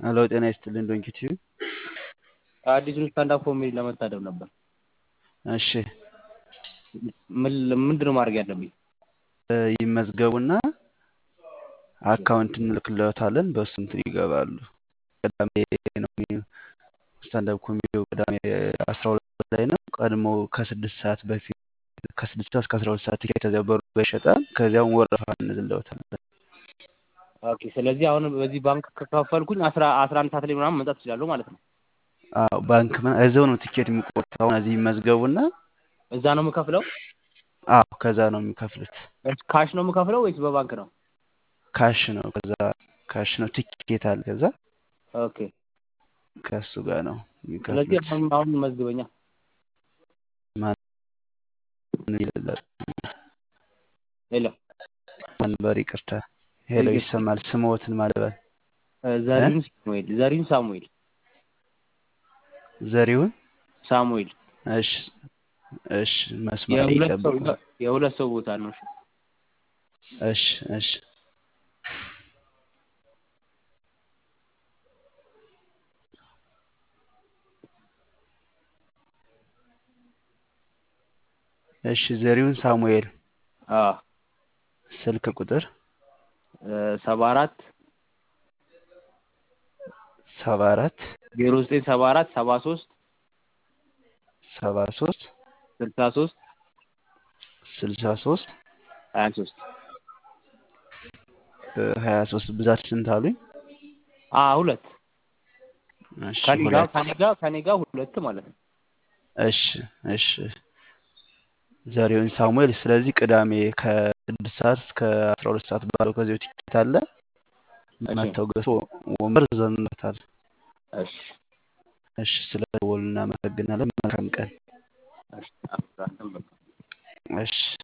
ሄሎ ጤና ይስጥልኝ ዶንኪቲዩ አዲሱን ስታንዳፕ ኮሜዲ ለመታደም ነበር። እሺ ምን ምንድን ነው ማድረግ ያለብኝ? ይመዝገቡና አካውንት እንልክለታለን በሱ እንትን ይገባሉ። ቅዳሜ ነው የሚ- ስታንዳፕ ኮሜዲው ቅዳሜ አስራ ሁለት ላይ ነው። ቀድሞ ከስድስት ሰዓት በፊት ከስድስት ሰዓት እስከ አስራ ሁለት ሰዓት ቲኬት ተዚያ በሩ ጋር ይሸጣል። ከዚያም ወረፋ እንዝለውታለን። ኦኬ ስለዚህ አሁን በዚህ ባንክ ከከፈልኩኝ አስራ አስራ አንድ ሰዓት ላይ ምናምን መምጣት እችላለሁ ማለት ነው። አዎ ባንክ ምና- እዚያው ነው ቲኬት የሚቆርጡት። አሁን እዚህ ይመዝገቡና እዛ ነው የምከፍለው? አዎ ከዛ ነው የሚከፍሉት። ካሽ ነው የምከፍለው ወይስ በባንክ ነው? ካሽ ነው ከዛ ካሽ ነው ቲኬት አለ ከዛ ኦኬ ከእሱ ጋር ነው ስለዚህ የሚከፍሉት። አሁን አሁን መዝግበኛ። ማን ይላል ሄሎ መንበር ይቅርታ ሄሎ ይሰማል። ስምዎትን ማለበል ዘሪሁን ሳሙኤል ዘሪሁን ሳሙኤል ዘሪሁን ሳሙኤል እሺ እሺ መስመር ላይ የሁለት ሰው ይጠብቁ። የሁለት ሰው ቦታ ነው። እሺ እሺ እሺ እሺ ዘሪሁን ሳሙኤል አዎ ስልክ ቁጥር ሰባ አራት ሰባ አራት ዜሮ ዘጠኝ ሰባ አራት ሰባ ሶስት ሰባ ሶስት ስልሳ ሶስት ስልሳ ሶስት ሀያ ሶስት ሀያ ሶስት ብዛት ስንት አሉኝ? አ ሁለት እሺ ከኔ ጋር ሁለት ከኔ ጋር ከኔ ጋር ሁለት ማለት ነው። እሺ እሺ ዘሪሁን ሳሙኤል። ስለዚህ ቅዳሜ ከስድስት ሰዓት እስከ አስራ ሁለት ሰዓት ባለው ከዚያው ቲኬት አለ እሺ መተው ገዝቶ ወንበር ዘንበታል። እሺ እሺ ስለ ደወሉ እናመሰግናለን። መልካም ቀን። እሺ አብራን በቃ እሺ